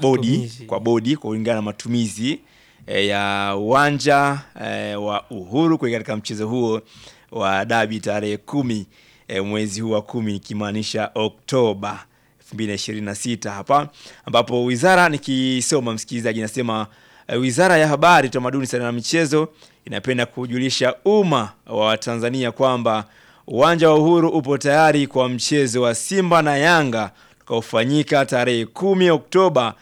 bodi Matumizi. kwa bodi kulingana na matumizi e, ya uwanja e, wa Uhuru kuelekea katika mchezo huo wa dabi tarehe kumi e, mwezi huu wa kumi ikimaanisha Oktoba 2026 hapa ambapo wizara nikisoma msikilizaji inasema e, Wizara ya Habari, Utamaduni, Sanaa na Michezo inapenda kujulisha umma wa Tanzania kwamba uwanja wa Uhuru upo tayari kwa mchezo wa Simba na Yanga utakaofanyika tarehe 10 Oktoba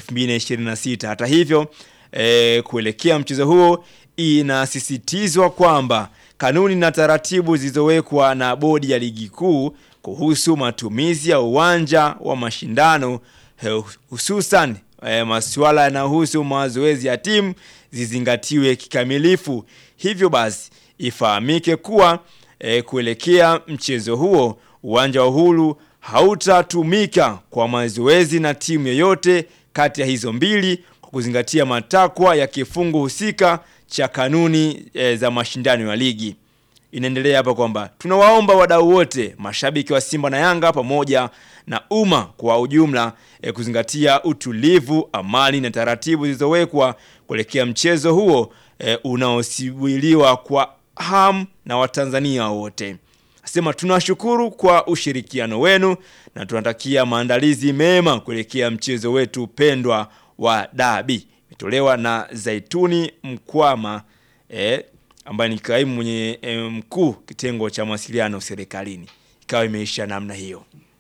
2026. Hata hivyo e, kuelekea mchezo huo inasisitizwa kwamba kanuni na taratibu zilizowekwa na bodi ya ligi kuu kuhusu matumizi ya uwanja wa mashindano eh, hususan e, masuala yanayohusu mazoezi ya timu zizingatiwe kikamilifu. Hivyo basi ifahamike kuwa e, kuelekea mchezo huo uwanja wa Uhuru hautatumika kwa mazoezi na timu yoyote kati ya hizo mbili kwa kuzingatia matakwa ya kifungu husika cha kanuni e, za mashindano ya ligi. Inaendelea hapa kwamba tunawaomba wadau wote, mashabiki wa Simba na Yanga pamoja na umma kwa ujumla e, kuzingatia utulivu, amani na taratibu zilizowekwa kuelekea mchezo huo e, unaosubiriwa kwa hamu na Watanzania wote. Asema tunashukuru kwa ushirikiano wenu na tunatakia maandalizi mema kuelekea mchezo wetu pendwa wa dabi. Imetolewa na Zaituni Mkwama eh, ambaye ni kaimu mwenye eh, mkuu kitengo cha mawasiliano serikalini. Ikawa imeisha namna hiyo,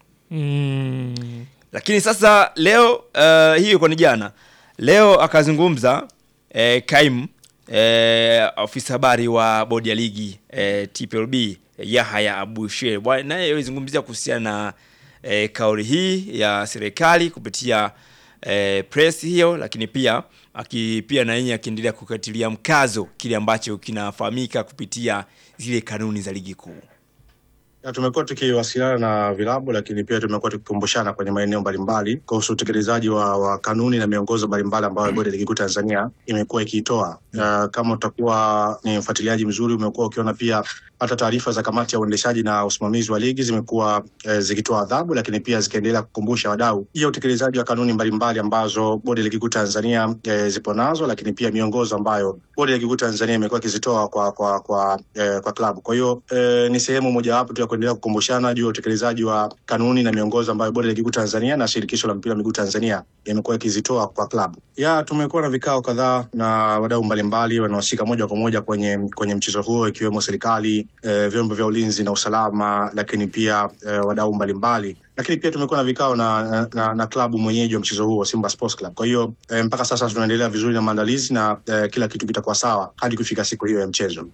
Mm. lakini sasa leo uh, hiyo kwa ni jana, leo akazungumza eh, kaimu eh, afisa habari wa bodi ya ligi eh, TPLB Yahaya Abushe bwana, naye alizungumzia kuhusiana na eh, kauli hii ya serikali kupitia eh, press hiyo, lakini pia aki pia na yeye akiendelea kukatilia mkazo kile ambacho kinafahamika kupitia zile kanuni za ligi kuu. Ya, tumekuwa tukiwasiliana na vilabu lakini pia tumekuwa tukikumbushana kwenye maeneo mbalimbali kuhusu utekelezaji wa, wa kanuni na miongozo mbalimbali ambayo bodi ya ligi kuu Tanzania imekuwa ikiitoa. Uh, kama utakuwa ni mfuatiliaji mzuri, umekuwa ukiona pia hata taarifa za kamati ya uendeshaji na usimamizi wa ligi zimekuwa eh, zikitoa adhabu, lakini pia zikiendelea kukumbusha wadau juu ya utekelezaji wa kanuni mbalimbali ambazo bodi ya ligi kuu Tanzania eh, zipo nazo, lakini pia miongozo ambayo bodi ya ligi kuu Tanzania imekuwa ikizitoa kwa kwa kwa, eh, kwa klabu. Kwa hiyo eh, ni sehemu mojawapo tu ya kuendelea kukumbushana juu ya utekelezaji wa kanuni na miongozo ambayo bodi ya ligi kuu Tanzania na shirikisho la mpira wa miguu Tanzania imekuwa ikizitoa kwa klabu. Ya tumekuwa na vikao kadhaa na wadau mbalimbali wanaohusika moja kwa moja kwenye kwenye mchezo huo ikiwemo serikali, eh, vyombo vya ulinzi na usalama, lakini pia eh, wadau mbalimbali lakini pia tumekuwa na vikao na, na, na, na klabu mwenyeji wa mchezo huo Simba Sports Club. Kwa hiyo eh, mpaka sasa tunaendelea vizuri na maandalizi na eh, kila kitu kitakuwa sawa hadi kufika siku hiyo ya mchezo.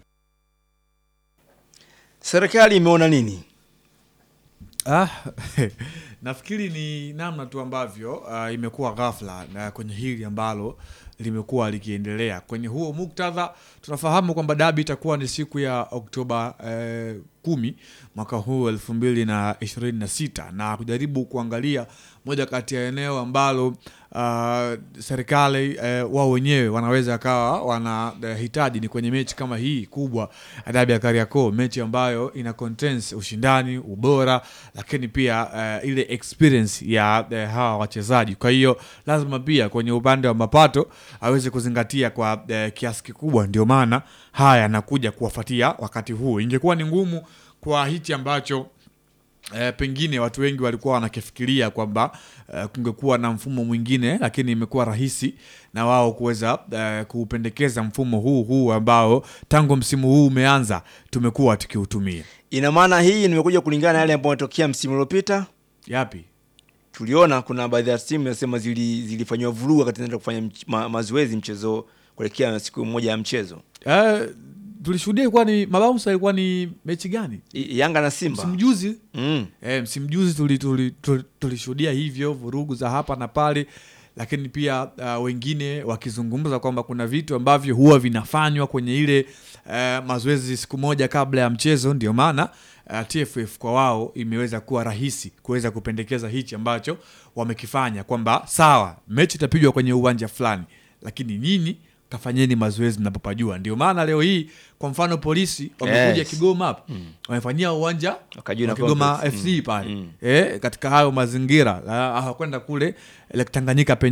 Serikali imeona nini? Ah, nafikiri ni namna tu ambavyo uh, imekuwa ghafla na kwenye hili ambalo limekuwa likiendelea kwenye huo muktadha. Tunafahamu kwamba dabi itakuwa ni siku ya Oktoba eh, kumi mwaka huu elfu mbili na ishirini na sita na kujaribu kuangalia moja kati ya eneo ambalo uh, serikali eh, wao wenyewe wanaweza kawa wanahitaji ni kwenye mechi kama hii kubwa ya dabi ya Kariakoo, mechi ambayo ina contains ushindani, ubora, lakini pia eh, ile experience ya eh, hawa wachezaji. Kwa hiyo lazima pia kwenye upande wa mapato aweze kuzingatia kwa eh, kiasi kikubwa, ndio maana haya yanakuja kuwafuatia wakati huu. Ingekuwa ni ngumu kwa hichi ambacho E, pengine watu wengi walikuwa wanakifikiria kwamba e, kungekuwa na mfumo mwingine, lakini imekuwa rahisi na wao kuweza e, kuupendekeza mfumo huu huu ambao tangu msimu huu umeanza tumekuwa tukiutumia. Ina maana hii nimekuja kulingana na yale ambayo yametokea msimu uliopita. Yapi? Tuliona kuna baadhi ya timu nasema zili, zilifanyiwa vurugu wakati zinaenda kufanya mch, ma, mazoezi mchezo kuelekea siku moja ya mchezo E, tulishuhudia ilikuwa ni mabaunsa, ilikuwa ni mechi gani? I, Yanga na Simba Msimu juzi mm. E, msimu juzi tulishuhudia tuli, tuli, tuli hivyo vurugu za hapa na pale, lakini pia uh, wengine wakizungumza kwamba kuna vitu ambavyo huwa vinafanywa kwenye ile uh, mazoezi siku moja kabla ya mchezo. Ndio maana uh, TFF kwa wao imeweza kuwa rahisi kuweza kupendekeza hichi ambacho wamekifanya kwamba sawa, mechi itapigwa kwenye uwanja fulani, lakini nyinyi kafanyeni mazoezi mnapopajua. Ndio maana leo hii kwa mfano polisi wamekuja Yes. Kigoma hapa wamefanyia uwanja Wakajua wa na Kigoma complex. FC Mm. pale Mm. eh, katika hayo mazingira la- hawakwenda kule Lake Tanganyika penye